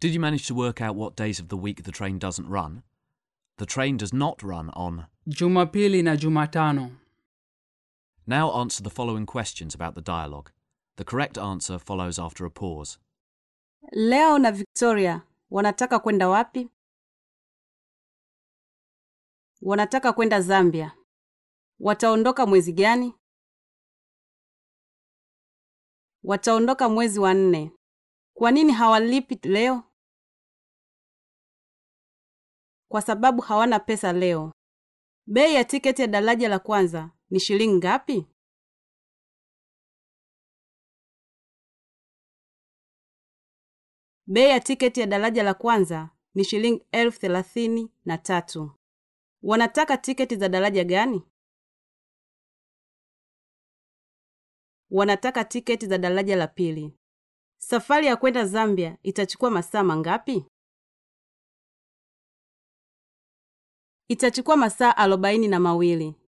Did you manage to work out what days of the week the train doesn't run? The train does not run on. Jumapili na Jumatano. Now answer the following questions about the dialogue. The correct answer follows after a pause. Leo na Victoria wanataka kwenda wapi? Wanataka kwenda Zambia. Wataondoka mwezi gani? Wataondoka mwezi wa nne. Kwa nini hawalipi leo? Kwa sababu hawana pesa leo. Bei ya tiketi ya daraja la kwanza ni shilingi ngapi? Bei ya tiketi ya daraja la kwanza ni shilingi elfu thelathini na tatu. Wanataka tiketi za daraja gani? Wanataka tiketi za daraja la pili. Safari ya kwenda Zambia itachukua masaa mangapi? Itachukua masaa arobaini na mawili.